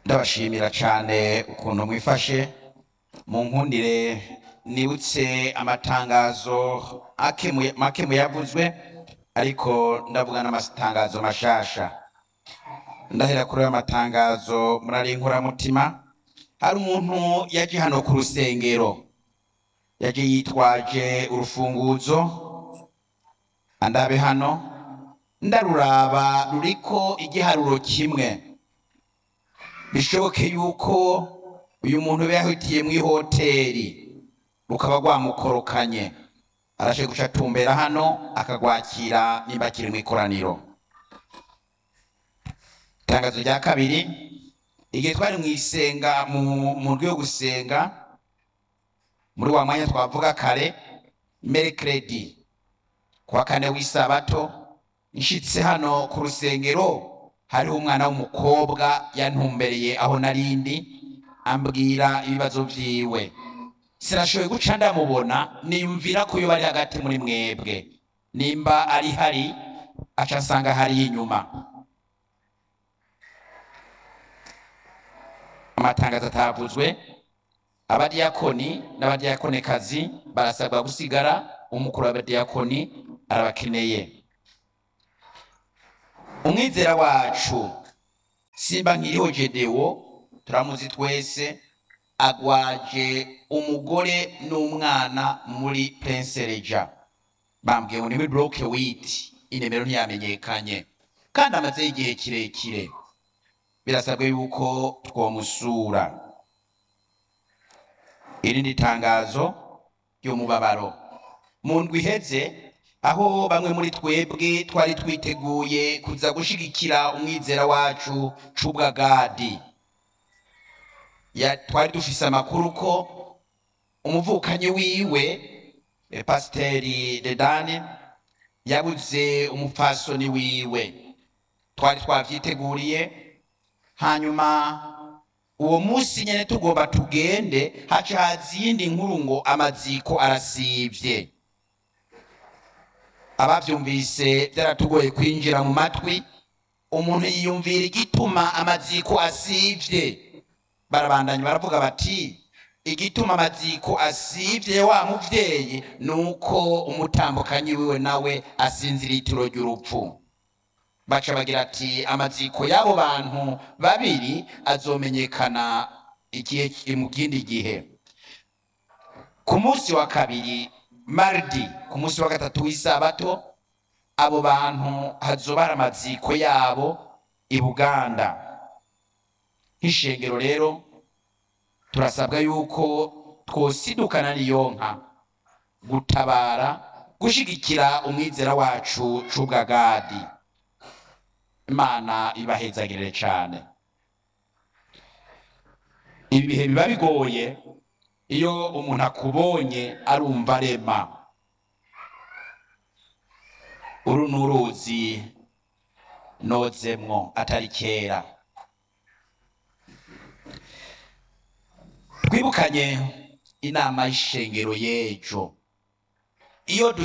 ndabashimira cyane ukuntu mwifashe mu nkundire nibutse amatangazo akemuye- make muyavuzwe ariko ndavuga n'amatangazo mashasha ndahera kuri ayo matangazo murari inkoramutima hari umuntu yaje hano ku rusengero yaje yitwaje urufunguzo andabe hano ndaruraba ruriko igiharuro kimwe bishoboke yuko uyu muntu yaba yahitiye mu ihoteri rukaba rwamukorokanye arashe guca atumbera hano akagwakira nimba akiri mu ikoraniro itangazo rya kabiri igihe twari mu isenga mu mu ryo gusenga muri wa mwanya twavuga kare merekredi kuwa kane w'isabato nshitse hano ku rusengero hariho umwana w'umukobwa yantumbereye aho narindi ambwira ibibazo vyiwe sinashoboye guca ndamubona niyumvira ko yoba ari hagati muri mwebwe nimba ari hari aca asanga hari inyuma amatangazo atavuzwe abadiyakoni n'abadiyakonekazi barasabwa gusigara umukuru w'abadiyakoni arabakeneye umwizera wacu simba nkiriho jedewo turamuzi twese agwaje umugore n'umwana muri pensereja bambwiye ngo ni muri bloke witi inemero ntiyamenyekanye kandi amazeho igihe kirekire birasabwa yuko twomusura irindi tangazo ry'umubabaro mu ndwi iheze aho bamwe muri twebwe twari twiteguye kuza gushigikira umwizera wacu cubwagadi Ya- twari dufise amakuru ko umuvukanyi wiwe eh, pasiteri dedani yabuze umupfasoni wiwe twari twavyiteguriye hanyuma uwo munsi nyene tugomba tugende haca haza iyindi nkuru ngo amaziko arasivye abavyumvise vyaratugoye kwinjira mu matwi umuntu yiyumvira igituma amaziko asivye barabandanya baravuga bati igituma amaziko asivye wa muvyeyi nuko umutambukanyi wiwe nawe asinziriye itiro ry'urupfu baca bagira ati amaziko y'abo bantu babiri azomenyekana igihe ki- mu kindi gihe ku munsi wa kabiri mardi ku munsi wa gatatu w'isabato abo bantu hazoba hari amaziko yabo i buganda nk'ishengero rero turasabwa yuko twosidukana n'iyo nka gutabara gushigikira umwizera wacu cubwagadi imana ibahezagirire cane ibi bihe biba bigoye iyo umuntu akubonye arumva arema uru ni uruzi nozemwo atari kera twibukanye inama y'ishengero y'ejo iyo